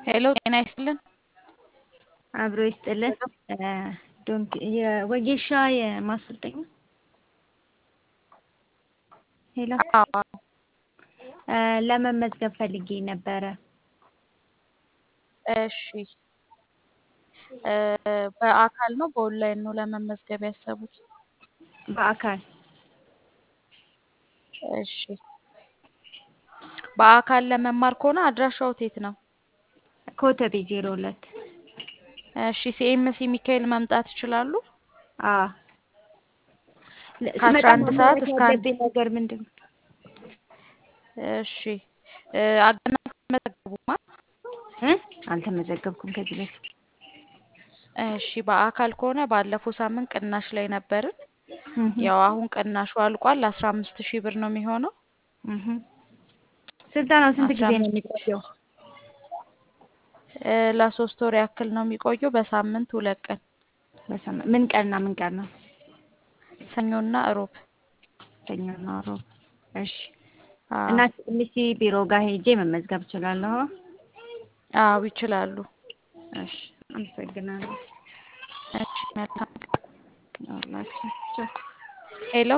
ሄሎ ጤና ይስጥልን። አብሮ ይስጥልን። ዶንክ የወጌሻ የማሰልጠኛ ሄሎ አዎ ለመመዝገብ ፈልጌ ነበረ። እሺ በአካል ነው በኦንላይን ነው ለመመዝገብ ያሰቡት? በአካል እሺ በአካል ለመማር ከሆነ አድራሻው የት ነው? ኮተቤ ዜሮ ሁለት እሺ ሲኤምሲ ሚካኤል መምጣት ይችላሉ? አዎ ከአስራ አንድ ሰዓት እስከ አንድ ያለብኝ ነገር ምንድን ነው? እሺ አገና አልተመዘገቡማ? እ አልተመዘገብኩም ከዚህ በፊት። እሺ በአካል ከሆነ ባለፈው ሳምንት ቅናሽ ላይ ነበርን። ያው አሁን ቅናሹ አልቋል። አስራ አምስት ሺህ ብር ነው የሚሆነው። እህ ስልጠናው ስንት አስራ ጊዜ ነው አምስት የሚቆየው? እ ለሶስት ወር ያክል ነው የሚቆየው በሳምንት ሁለት ቀን በሳምንት ምን ቀንና ምን ቀን ነው? ሰኞና እሮብ። ሰኞና ሮብ። እሺ አዎ እና ሲኤምሲ ቢሮ ጋር ሄጄ መመዝገብ እችላለሁ? አዎ ይችላሉ። እሺ አመሰግናለሁ። እሺ መልካም አላችሁ ሄሎ